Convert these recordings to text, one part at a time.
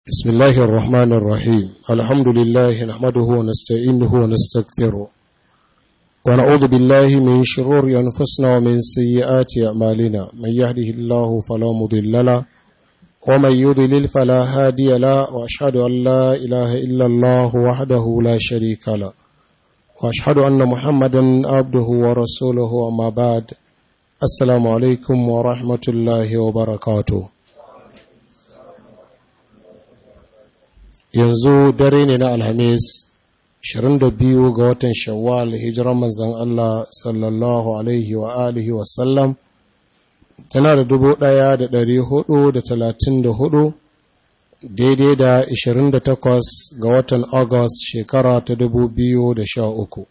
بسم الله الرحمن الرحيم الحمد لله نحمده ونستعينه ونستغفره ونعوذ بالله من شرور أنفسنا ومن سيئات أعمالنا من يهده الله فلا مضل له ومن يضلل فلا هادي له وأشهد أن لا إله إلا الله وحده لا شريك له وأشهد أن محمدا عبده ورسوله أما بعد السلام عليكم ورحمة الله وبركاته yanzu dare ne na alhamis 22 ga watan shawwal hijiran manzan Allah sallallahu alaihi wa alihi wasallam tana da dubu ɗaya da ɗari hudu da talatin da hudu daidai da 28 ga watan August shekara ta dubu biyu da sha uku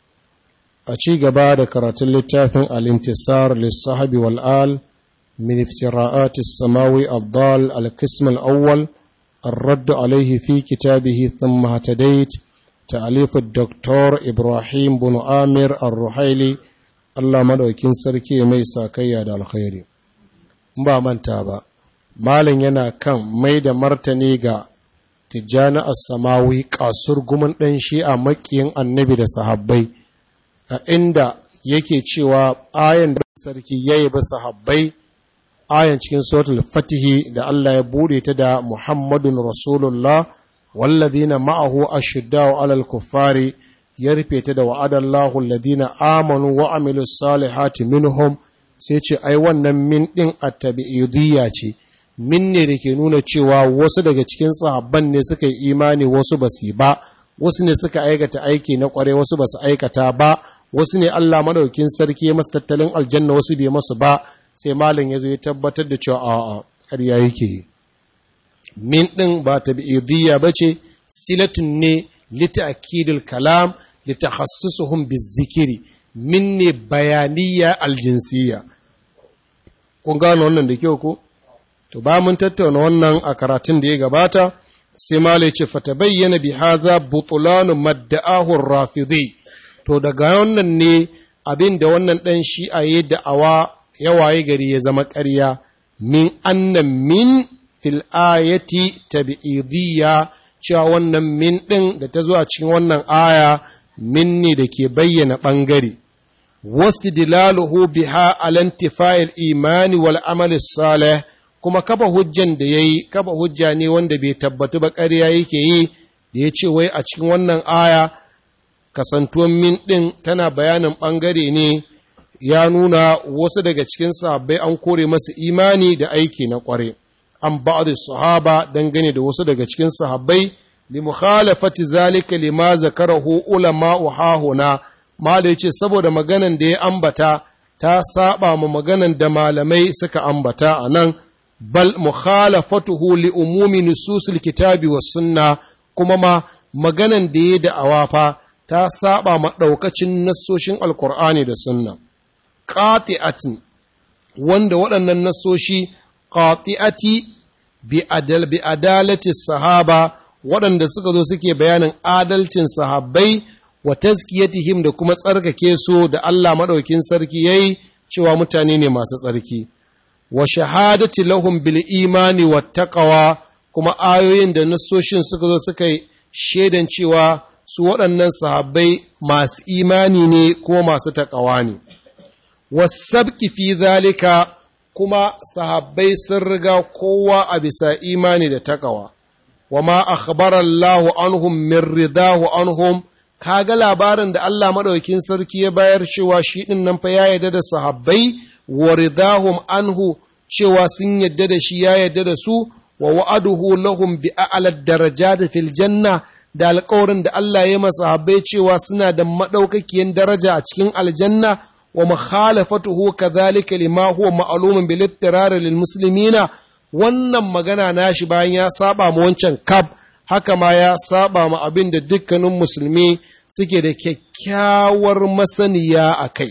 a ci gaba da karatun littafin al-intisar lissahabi wal'al min iftira'atis samawi abdal al-qism al-awwal الرد عليه في كتابه ثم اهتديت تأليف الدكتور إبراهيم بن آمر الرحيلي الله مدوكين سركي ميسا كيا دا الخير ba manta ba malin yana kan mai da martani ga tijjani as-samawi kasur gumin ɗan shi'a makiyin annabi da sahabbai a inda yake cewa ayan da sarki yayi ba sahabbai ayan cikin suratul fatihi da Allah ya bude ta da Muhammadun Rasulullah wallazina ma'ahu ashiddau alal kuffari ya rufe ta da wa'adallahu alladhina amanu wa amilus salihati minhum sai ce ai wannan min din at-tabi'idiyya ce min ne da ke nuna cewa wasu daga cikin sahabban ne suka yi imani wasu ba su ba wasu ne suka aikata aiki na kware wasu ba su aikata ba wasu ne Allah madaukin sarki masu tattalin aljanna wasu bai masu ba sai malin ya zo ya tabbatar da cewa a'a ƙarya yake min ɗin ba ta bi'idiyya ba ce silatun ne lita akidul kalam lita hassusuhun bizikiri min ne bayaniya aljinsiya kun gano wannan da kyau ko to ba mun tattauna wannan a karatun da ya gabata sai malai ce fata bayyana bi haza butulanu madda'ahu rafidi to daga wannan ne abin da wannan ɗan shi'a ya da'awa yawaye gari ya zama ƙarya min annan min fil ayati tabi'idiyya cewa wannan min ɗin da ta zuwa cikin wannan aya min ne da ke bayyana ɓangare wasu dilaluhu biha alantifa'il imani wal amali salih kuma kafa hujjan da ya yi kafa hujja ne wanda bai tabbatu ba ƙarya yake yi da ya ce wai a cikin wannan aya kasantuwan min ɗin tana bayanin ɓangare ne ya nuna wasu daga cikin sahabbai an kore masu imani da aiki na kware an ba'd sahaba dangane da wasu daga cikin sahabbai li mukhalafati zalika lima zakarahu ulama hahuna mala yace saboda maganan da ya ambata ta saba ma maganan da malamai suka ambata anan bal mukhalafatuhu li umumi nususil kitabi was sunna kuma ma maganan da ya da'awa fa ta saba ma daukacin nassoshin alqur'ani da sunna qati'atin wanda waɗannan nasoshi qati'ati bi adal bi adalati sahaba waɗanda suka zo suke bayanin adalcin sahabbai wa tazkiyatihim da kuma tsarkake su da Allah madaukin sarki yayi cewa mutane ne masu tsarki wa shahadati lahum bil imani wat taqwa kuma ayoyin da nasoshin suka zo suka shaidan cewa su waɗannan sahabbai masu imani ne kuma masu taƙawa ne wasabki fi zalika kuma sahabbai sun riga kowa a bisa imani da takawa wa ma akhbara Allahu anhum min ridahu anhum kaga labarin da Allah madaukakin sarki ya bayar cewa shi din nan fa ya yarda da sahabbai wa ridahum anhu cewa sun yarda da shi ya yarda da su wa wa'aduhu lahum bi a'la darajat fil janna da alƙawarin da Allah ya masa sahabbai cewa suna da madaukakiyan daraja a cikin aljanna ومخالفته كذلك لما هو معلوم بالاضطرار للمسلمين wannan magana nashi bayan ya saba ma wancan kab haka ma ya saba ma abin da dukkanin musulmi suke da kyakkyawar masaniya a kai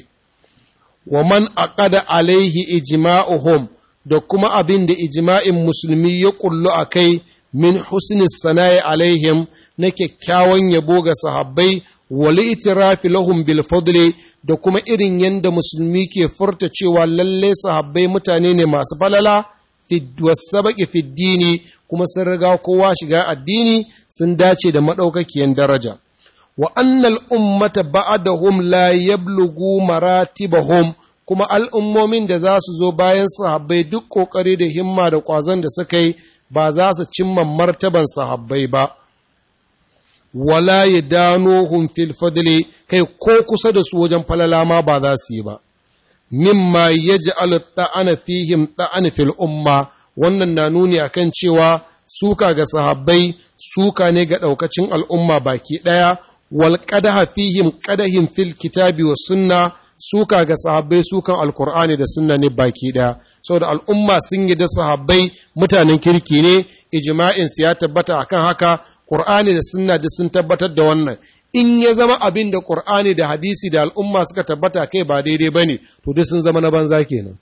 wa man aqada alaihi ijma'uhum da kuma abin da ijma'in musulmi ya kullu a kai min husni sana'i alaihim na kyakkyawan yabo ga sahabbai wali itirafi lahum bil fadli da kuma irin yadda musulmi ke furta cewa lalle sahabbai mutane ne masu falala wasabaki fiddini kuma sun riga kowa shiga addini sun dace da maɗaukakiyan daraja wa annal ummata ba'dahum la yablughu maratibahum kuma al'ummomin da za su zo bayan sahabbai duk ƙoƙari da himma da ƙwazon da suka yi ba za su cimma martaban sahabbai ba wala ya dano fil fadli kai ko kusa da su wajen falala ma ba za su yi ba mimma yaj'alu ta'ana fihim ta'ana fil umma wannan na nuni akan cewa suka ga sahabbai suka ne ga ɗaukacin al'umma baki ɗaya wal qadaha fihim qadahim fil kitabi was sunna suka ga sahabbai sukan alkur'ani da sunna ne baki ɗaya saboda al'umma sun yi da sahabbai mutanen kirki ne ijma'in su ya tabbata akan haka qur'ani da sunna da sun tabbatar da wannan in ya zama abin da qur'ani da hadisi da al'umma suka tabbata kai ba daidai bane to duk sun zama na banza kenan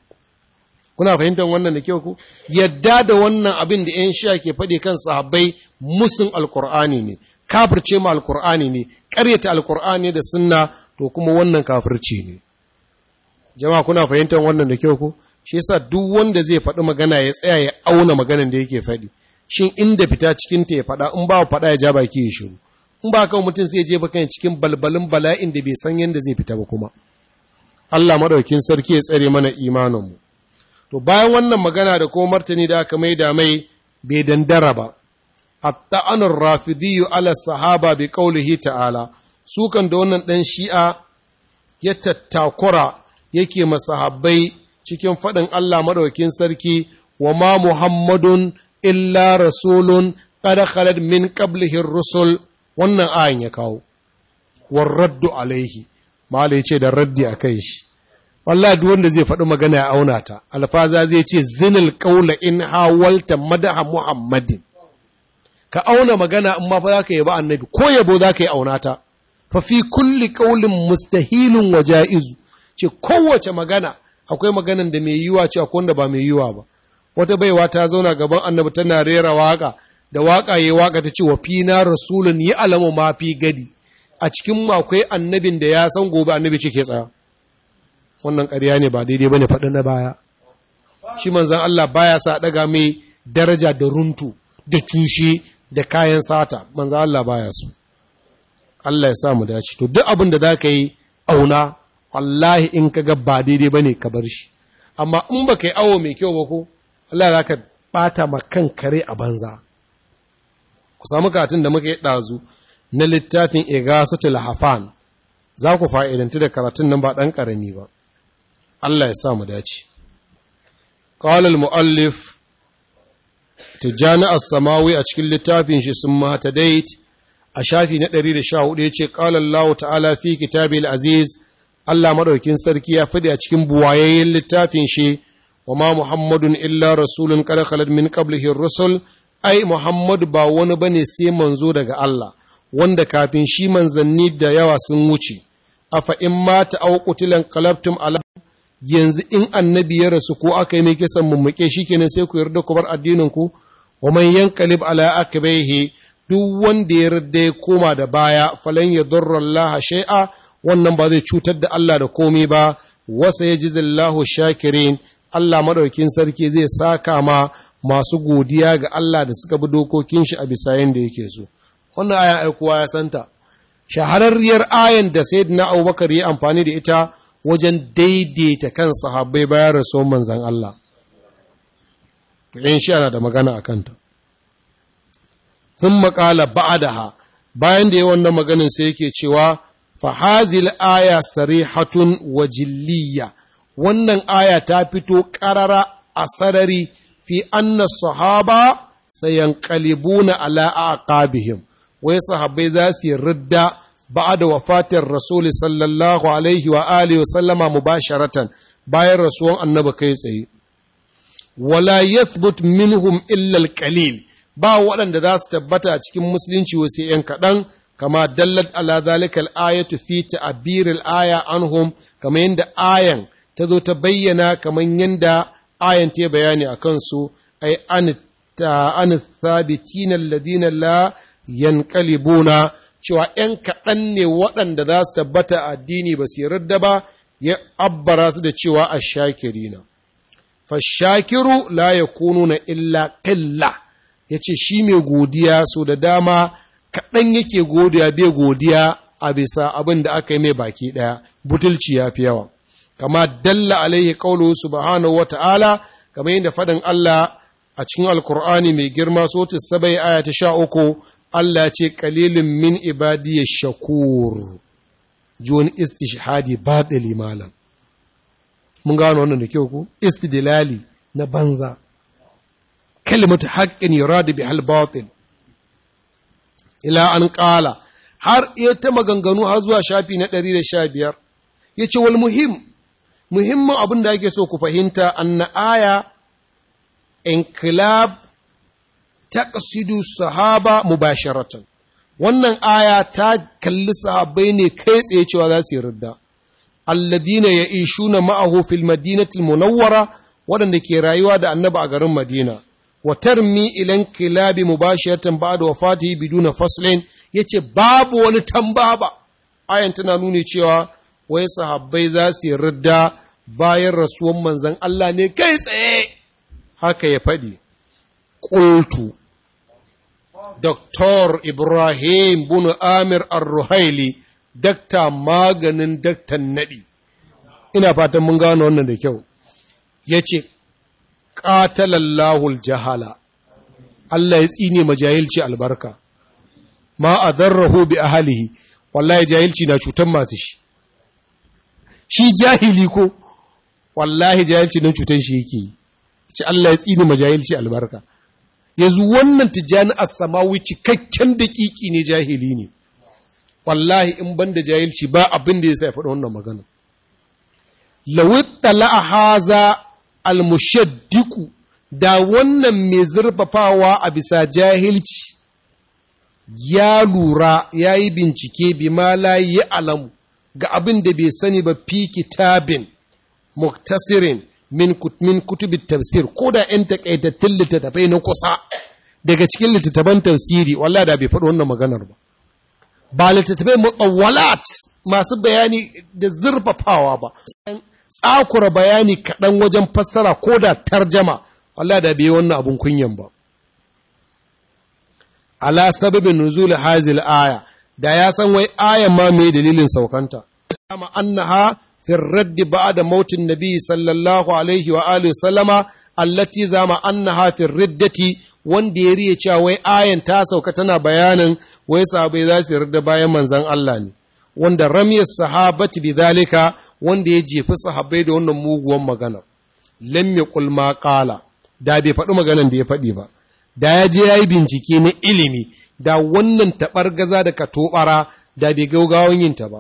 kuna fahimtar wannan da kyau ku yadda da wannan abin da yan shi'a ke faɗi kan sahabbai musun alkur'ani ne kafirce ma alkur'ani ne ƙaryata alkur'ani da sunna to kuma wannan kafirci ne jama'a kuna fahimtar wannan da kyau ko shi yasa duk wanda zai faɗi magana ya tsaya ya auna maganan da yake faɗi shin inda fita cikin ta ya faɗa in ba faɗa ya ja baki ya shiru in ba kan mutum sai ya je bakan cikin balbalin bala'in da bai san yanda zai fita ba kuma Allah madaukin sarki ya tsare mana imanin mu to bayan wannan magana da kuma martani da aka maida mai bai dandara ba hatta anur rafidiyyu ala sahaba bi qaulihi ta'ala sukan da wannan ɗan shi'a ya tattakura yake masahabbai cikin faɗin Allah maɗaukin sarki wa ma Muhammadun illa rasulun ƙada khalad min qablihi rusul wannan ayan ya kawo war raddu alaihi malai ce da raddi a kai shi wallahi duk wanda zai faɗi magana ya auna ta alfaza zai ce zinil qawla in hawalta madaha muhammadin ka auna magana in ma fa zaka yi ba annabi ko yabo zaka yi auna ta fafi kulli ƙaulin mustahilun wa ja'izu ce kowace magana akwai maganan da mai yiwa ce akwai wanda ba mai yiwa ba wata baiwa ta zauna gaban annabi tana rera waka da waka yayi waka ta ce wa fina rasulun yi alamu ma fi gadi a cikin akwai annabin da ya san gobe annabi ce ke tsaya wannan ƙarya ne ba daidai bane faɗi na baya shi manzon Allah baya sa daga mai daraja da runtu da cushe da kayan sata manzon Allah baya so Allah ya sa mu dace to duk abin da zaka yi auna wallahi in ka ga ba daidai bane ka bar shi amma in ba kai awo mai kyau ba ko Allah za ka bata ma kan kare a banza ku samu katin da muka yi ɗazu na littafin igasatul hafan za ku fa'idanti da karatun nan ba ɗan ƙarami ba Allah ya sa mu dace qala al-muallif tijani as-samawi a cikin littafin shi sun mata date a shafi na 114 ya ce ƙalallahu ta'ala fi kitabil aziz Allah maɗaukin sarki ya fadi a cikin buwayayyen littafin shi wa ma Muhammadun illa rasulun kada khalad min qablihi rusul ai Muhammadu ba wani bane sai manzo daga Allah wanda kafin shi manzanni da yawa sun wuce afa in mata aw qutilan qalabtum ala yanzu in annabi ya rasu ko aka yi mai kisan mummuke shikenan sai ku yarda ku bar addinin ku wa man yanqalib ala akbaihi duk wanda ya yarda ya koma da baya falan yadurra Allah shay'a wannan ba zai cutar da Allah da komai ba wasa yajzillahu shakirin Allah madaukin sarki zai saka ma masu godiya ga Allah da suka bi dokokin shi a bisa yanda yake so wannan aya ai kowa ya santa shahararriyar ayan da sayyidina Abubakar ya amfani da ita wajen daidaita kan sahabbai bayan rasuwan manzon Allah to in shi ana da magana akan ta sun maƙala ba'adaha bayan da ya wannan maganin sai yake cewa fahazil aya sarihatun wa jilliya wannan aya ta fito ƙarara a sarari fi anna sahaba sayanqalibuna ala aqabihim wai sahabbai za su yi ridda ba'da wafatin rasul sallallahu alaihi wa alihi wa sallama mubasharatan bayan rasuwan annabi kai tsaye wala yathbut minhum illa al-qalil ba waɗanda za su tabbata a cikin musulunci wasu ‘yan kaɗan, kama dallat ala zalika al'ayatu fi ta'abir al'aya anhum, kama yadda ayan ta zo ta bayyana kamar yadda ayan ta bayani a kansu, ai an thabitin alladina la yanqalibuna cewa ‘yan kaɗan ne waɗanda za su tabbata a addini ba su yarda ba, ya abbara su da cewa a shakirina. Fashakiru la yakununa illa ƙilla. ya ce shi mai godiya so da dama kaɗan yake godiya bai godiya a bisa abin da aka yi mai baki ɗaya butulci ya fi yawa kama dalla alaihi qawluhu subhanahu wata'ala kamar yadda faɗin Allah a cikin alkur'ani mai girma sotu sabai aya ta sha uku Allah ce kalilin min ibadiyya shakur juwani istishhadi baɗili malam mun gano wannan da kyau ku istidlali na banza kalimatu haqqin yuradu bihal batil ila an qala har iya ta maganganu har zuwa shafi na 115 yace wal muhim muhimmin abin da ake so ku fahimta anna aya inkilab taqsidu sahaba mubasharatan wannan aya ta kalli sahabbai ne kai tsaye cewa za su yi ridda alladina ya'ishuna ma'ahu fil madinati munawwara waɗanda ke rayuwa da annabi a garin madina wa tarmi ilan kilabi mubashiratan ba'da wafatihi biduna faslin yace babu wani tambaba ayan tana nuni cewa wai sahabbai za su yi ridda bayan rasuwan manzon Allah ne kai tsaye haka ya faɗi ƙultu Dr. Ibrahim bin Amir Ar-Ruhaili dakta maganin daktan naɗi ina fatan mun gano wannan da kyau ya ce ƙatalallahul jahala Allah ya tsine ma jahilci albarka ma a darraho bi ahalihi wallahi jahilci na cutan masu shi shi jahili ko wallahi jahilci nan cutan shi yake yi ce Allah ya tsine ma jahilci albarka yanzu wannan tijjani as-samawi cikakken daƙiƙi ne jahili ne wallahi in ban da jahilci ba abin da ya sa faɗi wannan magana lawittala haza almushaddiku da wannan mai zurfafawa a bisa jahilci ya lura ya yi bincike bi ma la yi alamu ga abin da bai sani ba fi kitabin muktasirin min, min kutubi tafsir ko da ‘yan takaitattun littattafai na kusa daga cikin littattafan tafsiri wallah da bai faɗi wannan maganar ba ba littattafai mutsawalat masu bayani da zurfafawa ba tsakura bayani kaɗan wajen fassara ko da tarjama Allah da bai wannan abun kunyan ba ala sababin nuzul hazil aya da ya san wai ayan ma mai dalilin saukanta kama annaha fi radd ba'da mautin nabi sallallahu alaihi wa alihi sallama allati zama annaha fi riddati wanda ya riya cewa wai ayan ta sauka tana bayanin wai sahabai za su yarda bayan manzon Allah ne wanda ramiyar sahabati bi zalika wanda ya jefi sahabbai da wannan muguwan magana lam yaqul ma qala da bai faɗi maganan da ya faɗi ba da ya je yayi bincike na ilimi da wannan gaza da katobara da bai gaugawan yin ta ba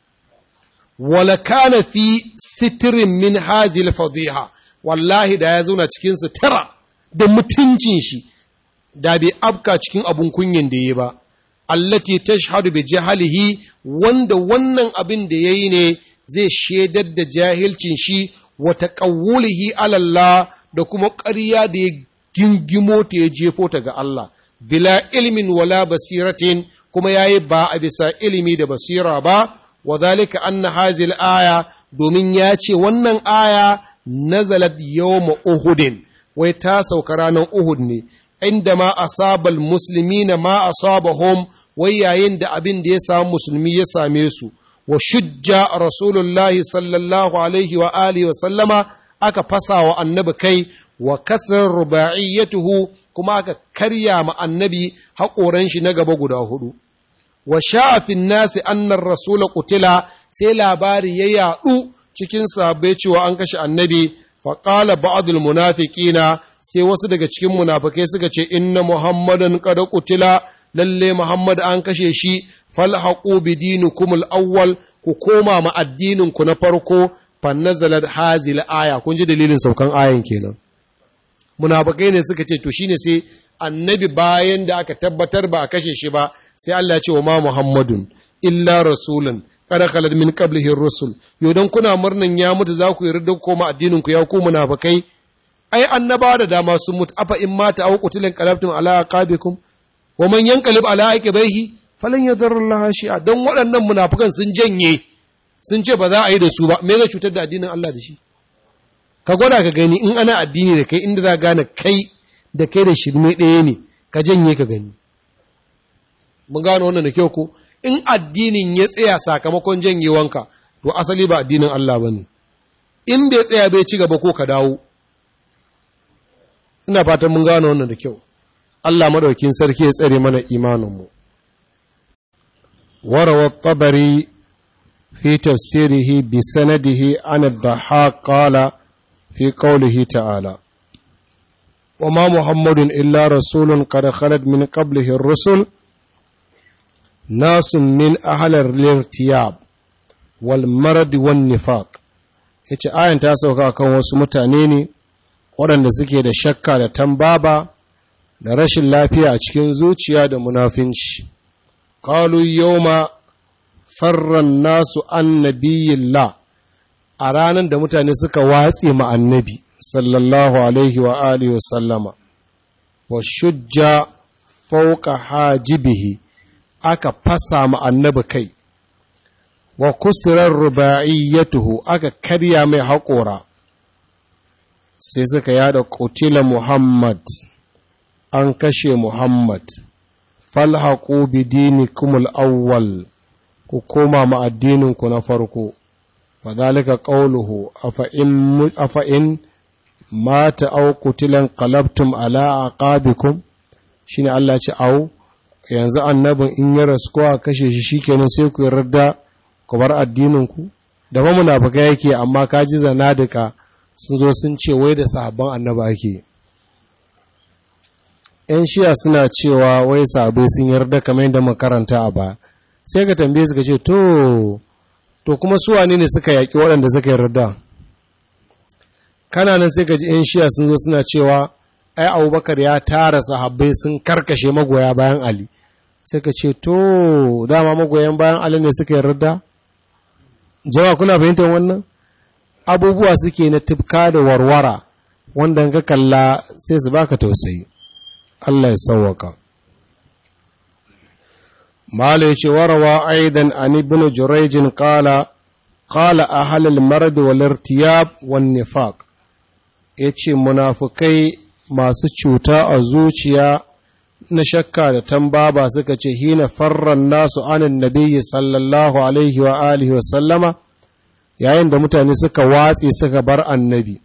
wala kana fi sitrin min hazil fadiha wallahi da ya zauna cikin sutura da mutuncin shi da bai afka cikin abun kunyin da ya ba allati tashhadu bi jahalihi wanda wannan abin da yayi ne zai shaidar da jahilcin shi wa taqawulihi ala Allah da kuma ƙarya da ya gingimo ta ya jefo ta ga Allah bila ilmin wala basiratin kuma yayi ba a bisa ilimi da basira ba wa zalika anna hazil aya domin ya ce wannan aya nazalat yawma uhudin wai ta sauka ranar uhud ne inda ma asabal muslimina ma asabahum wai yayin da abin da ya samu musulmi ya same su wa shujja rasulullahi sallallahu alaihi wa alihi wa sallama aka fasa wa annabi kai wa kasar ruba'iyyatuhu kuma aka karya ma annabi haƙoran shi na gaba guda hudu wa sha'afin nasi annar rasula qutila sai labari ya yaɗu cikin sahabbai cewa an kashe annabi faƙala ba'adul munafiqina sai wasu daga cikin munafikai suka ce inna muhammadan qad qutila lalle muhammad an kashe shi falhaqu bi dinikum al-awwal ku koma ma addinin ku na farko fannazalat hazil aya kun ji dalilin saukan ayan kenan munafikai ne suka ce to shine sai annabi bayan da aka tabbatar ba a kashe shi ba sai Allah ya ce wa ma muhammadun illa rasulun kada khalad min qablihi rusul yo dan kuna murnan ya mutu za ku yarda koma addinin ku ya ku munafikai ai annaba da dama sun mutu afa in mata aw qutilin qalabtum ala aqabikum wa man yanqalib ala aqibaihi falan yadurra Allah shi'a dan waɗannan munafikan sun janye sun ce ba za a yi da su ba me zai cutar da addinin Allah da shi ka gwada ka gani in ana addini da kai inda za gane kai da kai da shirme ɗaya ne ka janye ka gani mun gano wannan da kyau ko in addinin ya tsaya sakamakon janyewanka to asali ba addinin Allah bane in bai tsaya bai ci gaba ko ka dawo ina fatan mun gano wannan da kyau Allah madaukin sarki ya tsare mana imaninmu warawa tabari fi tafsirihi bi sanadihi an ad-dhahhak qala fi qawlihi ta'ala وما محمد إلا رسول قد خلت من قبله الرسل ناس من أهل الارتياب والمرض والنفاق yace ayan ta sauka kan wasu mutane ne waɗanda suke da shakka da tambaba da rashin lafiya a cikin zuciya da munafinci qalu yawma farran nasu annabiyillah a ranar da mutane suka watse ma annabi sallallahu alaihi wa alihi wa sallama wa shujja fauka hajibihi aka fasa ma annabi kai wa kusurar ruba'iyyatuhu aka karya mai haƙora sai suka yada kutila muhammad an kashe muhammad falhaku bidinikum al-awwal ku koma ma addininku na farko fadhalika qawluhu afa in afa in mata au kutilan qalabtum ala aqabikum shine Allah ce au yanzu annabin in ya rasu ko a kashe shi shikenan sai ku yarda ku bar addinin ku da ba munafika yake amma kaji zanadika sun zo sun ce wai da sahabban annaba ake ‘yan shiya suna cewa wai sabai sun yarda kamar yadda makaranta a ba sai ka tambaye su ka ce to to kuma su wane ne suka yaƙi waɗanda suka yarda kana nan sai ka ji ‘yan shiya sun zo suna cewa ai abubakar ya tara sahabbai sun karkashe magoya bayan ali sai ka ce to dama magoyan bayan ali ne suka yarda jama'a kuna fahimtar wannan abubuwa suke na tufka da warwara wanda ka kalla sai su baka tausayi Allah ya sauwaka Mala yace warawa aidan an ibn Jurayj qala qala ahal al-marad wal irtiyab wan nifaq yace munafikai masu cuta a zuciya na shakka da tambaba suka ce hina farran nasu anin nabiyyi sallallahu alaihi wa alihi wa sallama yayin da mutane suka watse suka bar annabi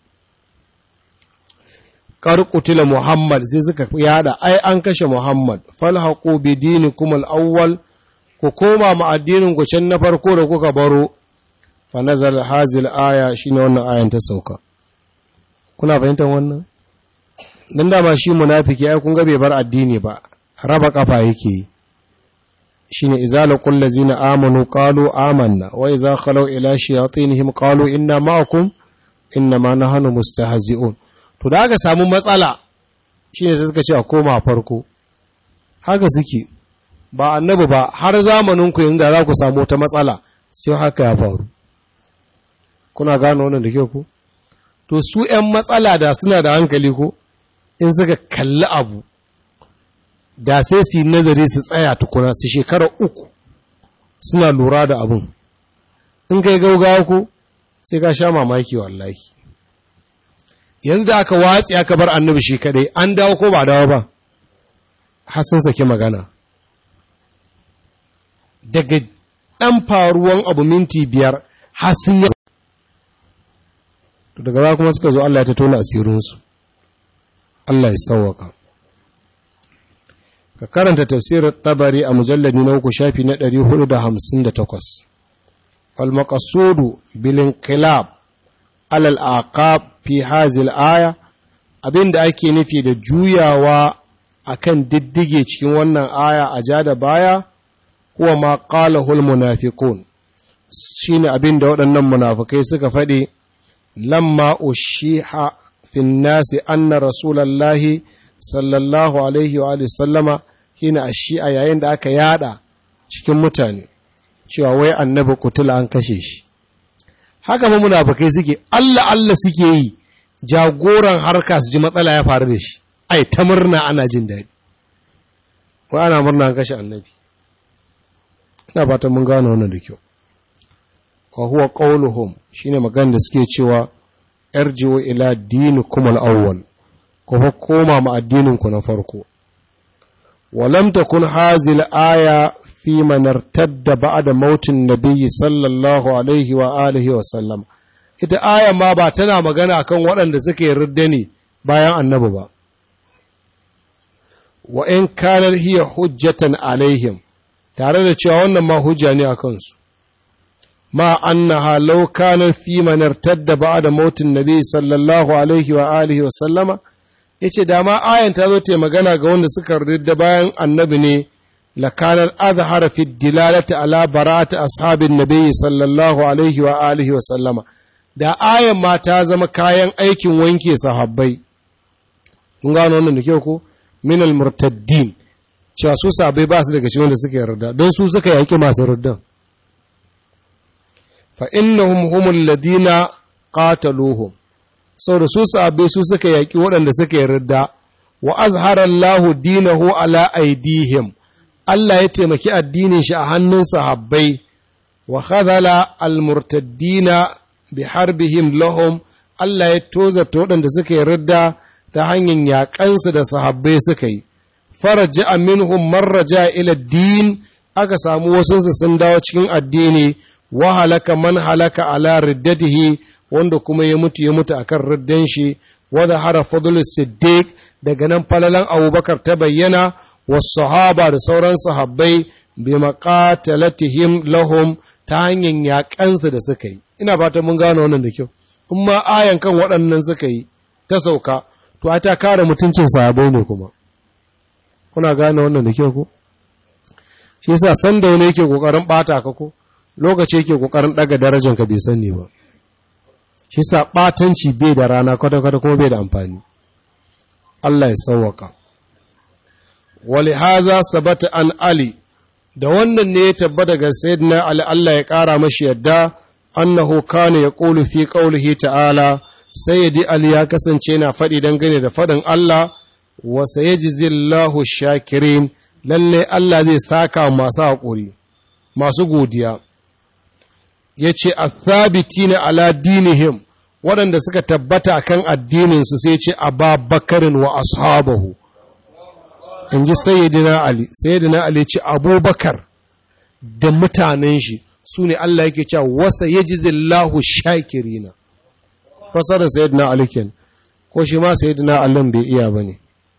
karkutila Muhammad sai suka yada ai an kashe Muhammad falhaqu bi dinikum al-awwal ku koma ma addinin ku can na farko da kuka baro fa nazal hazil aya shine wannan ayan ta sauka kuna fahimtar wannan dan dama shi munafiki ai kun ga bai bar addini ba raba kafa yake shine izala qul ladzina amanu qalu amanna wa idza khalu ila shayatinihim qalu inna ma'akum inna ma nahnu mustahzi'un to da aka samu matsala shi ne sai suka ce a koma farko haka suke ba annabi ba har zamaninku yanzu da za ku samu wata matsala sai haka ya faru kuna gano wannan da kyau ku to su ‘yan matsala da suna da hankali ko in suka kalli abu da sai su yi nazari su tsaya tukuna su shekara uku suna lura da abun in kai gaugawa ko sai ka sha mamaki wallahi yanzu da aka watsi aka bar annabi shi kadai an dawo ko ba dawo ba har sun saki magana daga ɗan faruwan abu minti biyar har sun yi daga za kuma suka zo Allah ya ta tona asirinsu Allah ya sauwaka ka karanta tafsirin tabari a mujalladi na uku shafi na 458 falmakasudu bilin kilab alal aqab fi hazil aya abinda ake nufi da juyawa akan diddige cikin wannan aya a ja da baya huwa ma qalahu al munafiqun shine abinda waɗannan munafikai suka faɗi lamma ushiha fi nasi anna rasulullahi sallallahu alaihi wa alihi sallama hina ashi'a yayin da aka yada cikin mutane cewa wai annabi kutula an kashe shi haka ma munafikai suke Allah Allah suke yi jagoran harka su ji matsala ya faru da shi ai ta murna ana jin daɗi wai ana murna an kashe annabi ina fatan mun gano wannan da kyau wa huwa qawluhum shine magana da suke cewa yarji'u ila dinikum al-awwal ko fa koma ma addinin ku na farko ولم تكن هذه الآية في من ارتد بعد موت النبي صلى الله عليه وآله وسلم ita aya ma ba tana magana kan waɗanda suke ridda ne bayan annabi ba wa in kanar hiya hujjatan alaihim tare da cewa wannan ma hujja ne a kansu ma annaha law kana fi man irtadda ba'da mautin nabi sallallahu alaihi wa alihi wa sallama yace da ma ayan ta zo ta magana ga wanda suka ridda bayan annabi ne la kana azhara fi dilalati ala bara'ati ashabin nabi sallallahu alaihi wa alihi wa sallama da ayan ma ta zama kayan aikin wanke sahabbai kun gano wannan da kyau ko min al-murtaddin cewa su sabai ba su daga cikin wanda suka yarda don su suka yaki masu ruddan fa innahum humul ladina qataluhum saboda su sabai su suka yaki waɗanda suka yarda wa azhara Allahu dinahu ala aidihim Allah ya taimaki addinin shi a hannun sahabbai wa khadhala al-murtaddina bi harbihim lahum Allah ya tozarta waɗanda suka yarda ta hanyar yaƙansu da sahabbai suka yi, faraja minhum marraja ila din aka samu wasunsu sun dawo cikin addini, wa halaka man halaka ala riddatihi wanda kuma ya mutu ya mutu akan riddan shi, wadda hara fadlul siddiq daga nan falalan abubakar ta bayyana, wasu sahaba da sauran sahabbai bi maqatalatihim lahum ta hanyar yaƙansu da suka yi. Ina fatan mun gano wannan da kyau. In ma ayan kan waɗannan suka yi ta sauka, to a ta kare mutuncin sahabai ne kuma kuna gane wannan da kyau ko shi yasa san da wani yake kokarin bata ka ko lokaci yake kokarin daga darajar ka bai sani ba shi yasa batanci bai da rana kwata kwata kuma bai da amfani Allah ya sauwaka wali haza sabata an ali da wannan ne ya tabbata ga sayyidina ali Allah ya kara mashi yadda annahu kana yaqulu fi qawlihi ta'ala sayyidi Ali ya kasance na faɗi dangane da faɗin Allah wa sayajizillahu shakirin lalle Allah zai saka masu haƙuri masu godiya yace athabitina ala dinihim waɗanda suka tabbata kan addininsu sai ce ababakarin wa ashabahu in ji sayyidina Ali sayyidina Ali ce abubakar da mutanen shi su ne Allah yake cewa wasa yajizillahu shakirina fasarar sayyidina Ali ken ko shi ma sayyidina Ali bai iya bane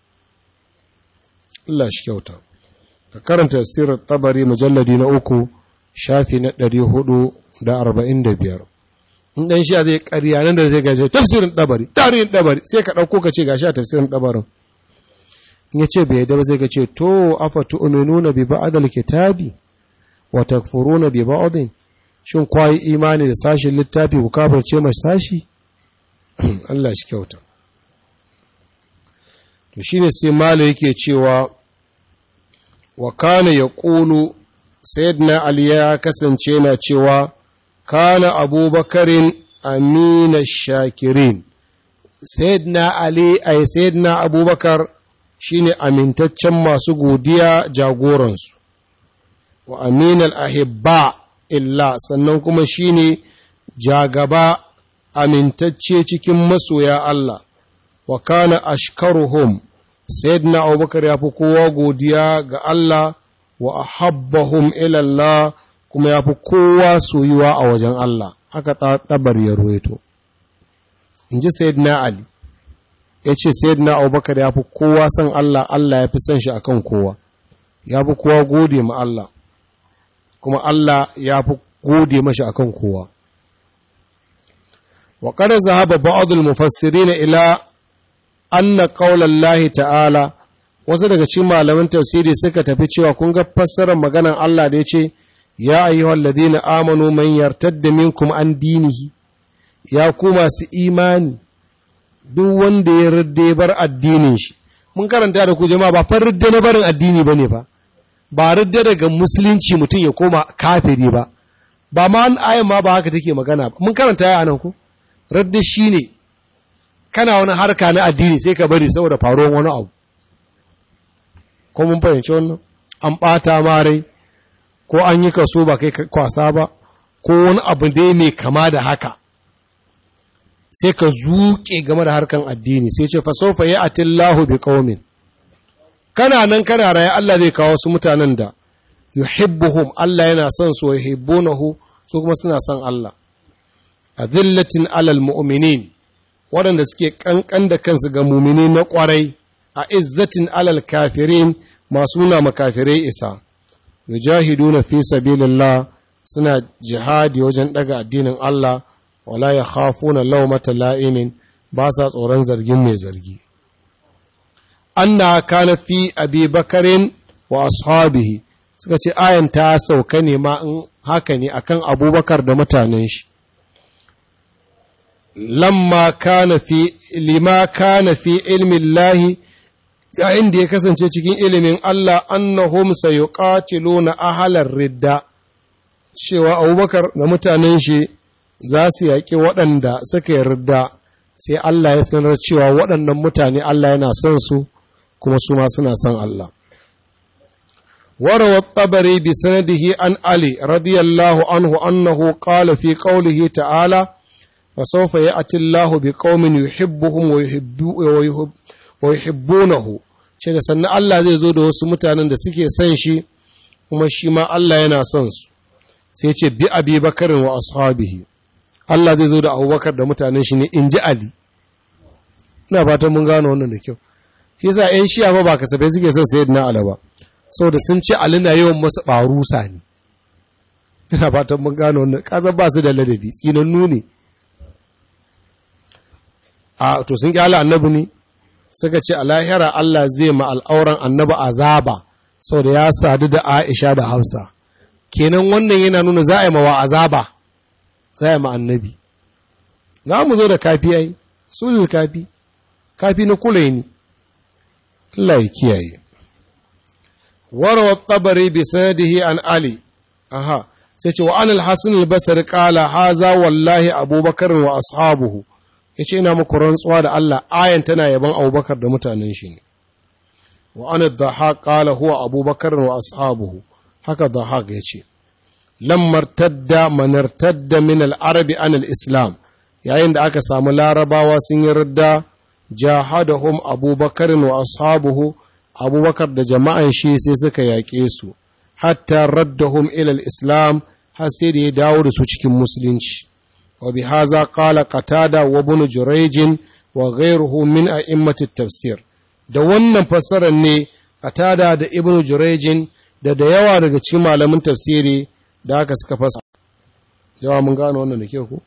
Allah shi kyauta ka karanta tafsirin tabari mujalladi na uku shafi na ɗari hudu da arba'in da biyar in ɗan shi zai ƙarya nan da zai gaje tafsirin tabari tarihin tabari sai ka ɗauko ka ce gashi a tafsirin tabarin in ya ce bai yadda ba zai ka ce to afa tu'minuna bi ba'dal kitabi wa takfuruna bi ba'din shin kwayi imani da sashin littafi ku kafirce mai sashi Allah shi kyauta to shine sai malo yake cewa wa kana yaqulu sayyidina ali ya kasance na cewa kana abubakarin amina shakirin sayyidina ali ay sayyidina abubakar shine amintaccen masu godiya jagoransu wa aminal ahibba illa sannan kuma shine jagaba amintacce cikin masoya Allah wa kana ashkaruhum sayyidina abubakar ya fi kowa godiya ga Allah wa ahabbahum ila Allah kuma ya fi kowa soyuwa a wajen Allah haka tabar ya ruwaito in ji sayyidina Ali ya ce sayyidina abubakar ya fi kowa son Allah Allah ya fi son shi akan kowa ya fi kowa gode ma Allah kuma Allah ya fi gode mashi akan kowa wa qad zahaba ba'd al-mufassirin ila anna qawla Allah ta'ala wasu daga cikin malaman tafsiri suka tafi cewa kun ga fassarar maganar Allah da yace ya ayyuhal ladina amanu man yartadda minkum an dinihi ya ku masu imani duk wanda ya ridde bar addinin shi mun karanta da ku jama'a ba fa ridde na barin addini bane fa ba ridde daga musulunci mutum ya koma kafiri ba ba ma an ayan ma ba haka take magana ba mun karanta ya anan ku ridde shine kana wani harka na addini sai ka bari saboda faruwar wani abu ko mun fahimci wannan an bata ma rai ko an yi kaso ba kai kwasa ba ko wani abu dai mai kama da haka sai ka zuke game da harkan addini sai ce fa sofa ya atillahu bi qaumin kana nan kana raye Allah zai kawo su mutanen da yuhibbuhum Allah yana son su yuhibbunahu su kuma suna son Allah azillatin alal mu'minin waɗanda suke ƙanƙan da kansu ga mumini na ƙwarai a izzatin alal kafirin masu nuna makafirai isa yujahiduna fi sabilillah suna jihadi wajen ɗaga addinin Allah wala ya khafuna lawmata la'imin ba sa tsoron zargin mai zargi anna kana fi abi bakarin wa ashabihi suka ce ayan ta sauka ne ma in haka ne akan abubakar da mutanen shi lamma kana fi lima kana fi ilmin lahi yayin da ya kasance cikin ilimin Allah annahum sayuqatiluna ahalar ridda cewa abubakar da mutanen shi za su yaƙi waɗanda suka yi ridda sai Allah ya sanar cewa waɗannan mutane Allah yana son su kuma su ma suna son Allah وروى الطبري بسنده عن علي رضي الله عنه أنه قال في قوله تعالى وسوف يأتي الله بقوم يحبهم ويحب ويحبونه shi da sannan Allah zai zo da wasu mutanen da suke son shi kuma shi ma Allah yana son su sai ce bi abi bakarin wa ashabihi Allah zai zo da abubakar da mutanen shi ne in ji Ali ina fatan mun gano wannan da kyau shi yasa ƴan shiya ba ba kasafai suke son sayyidina Ali ba saboda sun ce Ali na yawan masu ɓarusa ne ina fatan mun gano wannan kaza ba su da ladabi tsinannu ne a to sun kyala annabi ne suka ce a lahira Allah zai ma al'auran annabi azaba saboda ya sadu da Aisha da Hafsa kenan wannan yana nuna za a yi mawa azaba za a yi ma annabi za mu zo da kafi ai sulul kafi kafi na kula ne Allah ya kiyaye warawa tabari bi sanadihi an ali aha sai ce wa an al-hasan al-basri qala haza wallahi abubakar wa ashabuhu yace ina muku rantsuwa da Allah ayan tana yaban abubakar da mutanen shi ne wa an ad-dhahaq qala huwa abubakar wa ashabuhu haka dhahaq yace lammar tadda manartadda min al-arabi an al-islam yayin da aka samu larabawa sun yi ridda jahadahum abubakar wa ashabuhu abubakar da jama'an shi sai suka yaƙe su hatta raddahum ila al-islam har sai da ya dawo da su cikin musulunci wa bi haza qala qatada wa ibn jurayj wa ghayruhu min a'immati tafsir da wannan fassarar ne qatada da ibn jurayj da da yawa daga cikin malamin tafsiri da aka suka fasa jawa mun gano wannan da ke ku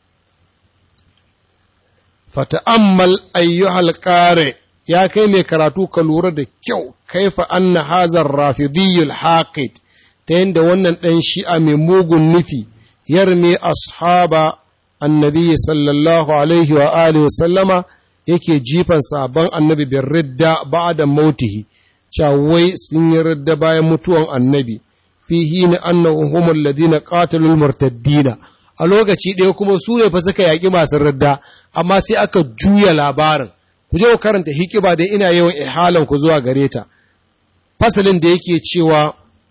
fata'ammal ayyuhal qari ya kai mai karatu ka lura da kyau kaifa anna hazar rafidiyul haqid ta yadda wannan ɗan shi'a mai mugun nufi yarme ashaba annabi sallallahu alaihi wa alihi sallama yake jifan sabon annabi bin ridda ba'da mautihi wai sun yi ridda bayan mutuwan annabi fihi ni annahu humul ladina qatalul murtaddina a lokaci ɗaya kuma su ne fa suka yaƙi masu ridda amma sai aka juya labarin ku je ku karanta hikiba da ina yawan ihalan ku zuwa gare ta fasalin da yake cewa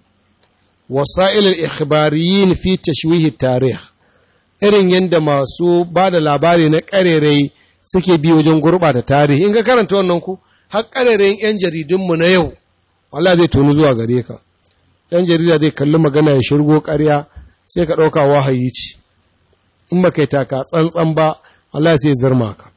wasa'il al-ikhbariyin fi tashwihi tarih irin yadda masu ba da labari na ƙarerai suke bi wajen gurɓata tarihi in ka karanta wannan ku har ƙarerayin 'yan jaridunmu na yau wala zai tonu zuwa gare ka ɗan jarida zai kalli magana ya shirgo ƙarya sai ka ɗauka wahayi ce in ba kai taka tsantsan ba Allah sai zarma ka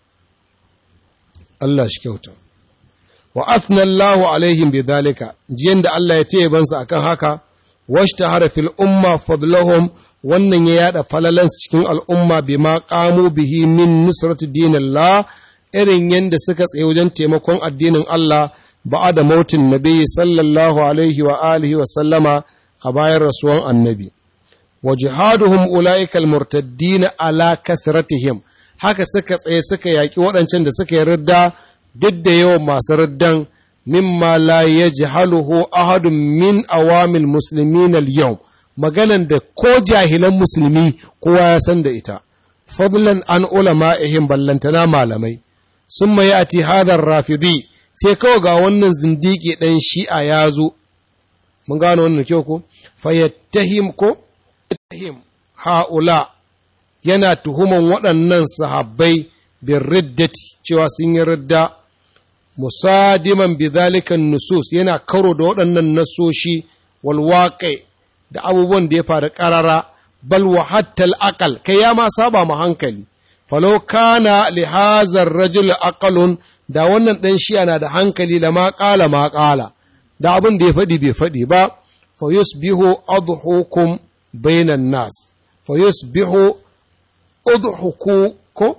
Allah shi kyauta wa athna Allahu alaihim bi dhalika jiyan da Allah ya taya bansa akan haka washtahara fil umma fadlahum wannan ya yada falalan cikin al'umma bima qamu bihi min nusrati dinillah irin yanda suka tsaye wajen taimakon addinin Allah da mautin nabi sallallahu alaihi wa alihi wa sallama a bayan rasuwan annabi wa jihaduhum ulaikal murtaddin ala kasratihim haka suka tsaye suka yaki waɗancan da suka yi ridda duk da yawan masu riddan mimma la yajhaluhu ahadun min awamil muslimin al-yawm maganan da ko jahilan musulmi kowa ya san da ita fadlan an ulama'ihim ballantana malamai summa ya'ti hadar rafidi sai kawai ga wannan zindiki ɗan shi'a ya zo mun gano wannan kyau ko fayattahim ko yattahim ha'ula yana tuhuman waɗannan sahabbai bin riddati cewa sun yi ridda musadiman bidhalikan nusus yana karo da waɗannan nasoshi walwaƙe da abubuwan da ya faru ƙarara bal wa hattal aqal kai ya ma saba ma hankali falau kana li hazar rajul aqalun da wannan dan shi na da hankali da ma qala ma qala da abin da ya faɗi bai faɗi ba fa yusbihu adhukum bainan nas fa yusbihu udhuku ko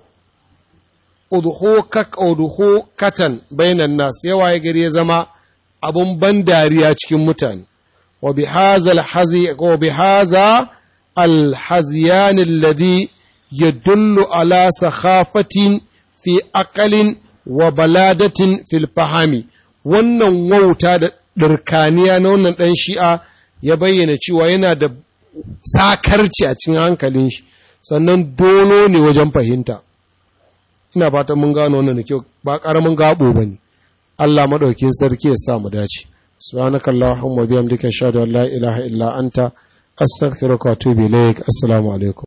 udhu katan bainan nas yawa ya gari ya zama abun ban dariya cikin mutane wa bi hadha al-hazi wa bi hadha al-hazyan alladhi yadullu ala sakhafatin fi aqalin wa baladatin fil fahami wannan wauta da dirkaniya na wannan dan shi'a ya bayyana cewa yana da sakarci a cikin hankalin shi sannan dolo ne wajen fahimta ina fatan mun gano wannan da kyau ba ƙaramin gabo ba ne Allah maɗaukin sarki ya sa mu dace subhanaka allahumma bihamdika ashhadu an la ilaha illa anta astaghfiruka wa atubu ilaik assalamu alaikum